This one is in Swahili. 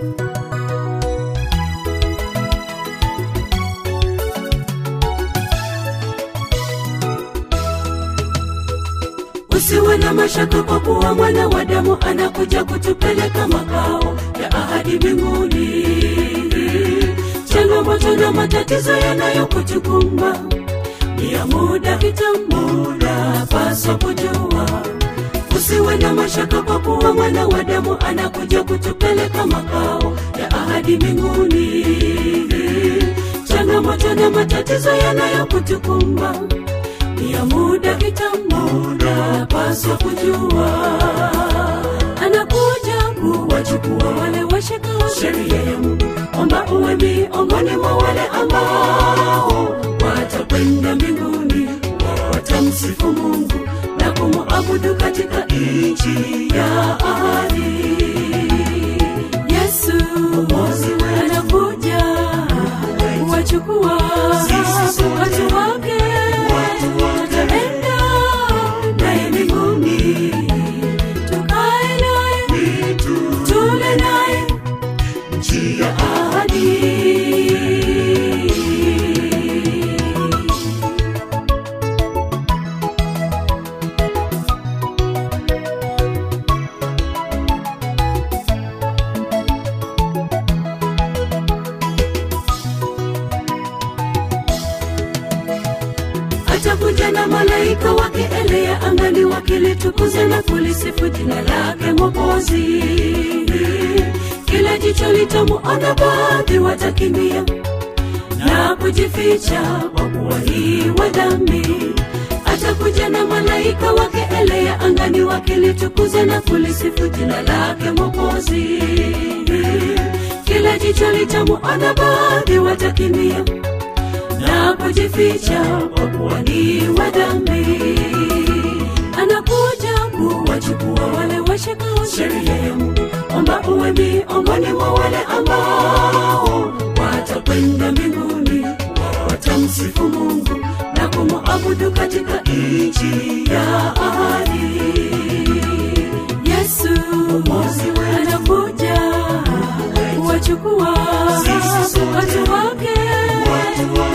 usiwe na mashaka kwa kuwa mwana wa damu anakuja kutupeleka makao ya ahadi mbinguni changamoto na matatizo yanayokutukumba ni ya muda kitambo napaswa kujua usiwe na mashaka kwa kuwa mwana wa damu anakuja kutupeleka makao ya ahadi mbinguni changamoto na matatizo yanayokutukumba ni ya muda kitambo napaswa kujua anakuja kuwachukua wale washikao sheria ya mungu omba uwe miongoni mwa wale ambao watakwenda mbinguni watamsifu mungu na kumuabudu katika nchi ya ahadi yesu mwokozi wetu anakuja kuwachukua watu wake tutaenda naye mbinguni tukae naye tule naye nchi ya ahadi atakuja na malaika wake elea angani wakilitukuza na kulisifu jina lake mwokozi kila jicho litamuona baadhi watakimbia na kujificha kwa kuwa hii wa dhambi atakuja na malaika wake elea angani wakilitukuza na kulisifu jina lake mwokozi kila jicho litamuona baadhi watakimbia na kujificha kwa kuwa ni wa dhambi anakuja kuwachukua wale washikao sheria ya mungu omba uwe miongoni mwa wale ambao watakwenda mbinguni watamsifu mungu na kumuabudu katika nchi ya ahadi yesu mwokozi wetu anakuja kuwachukua watu wake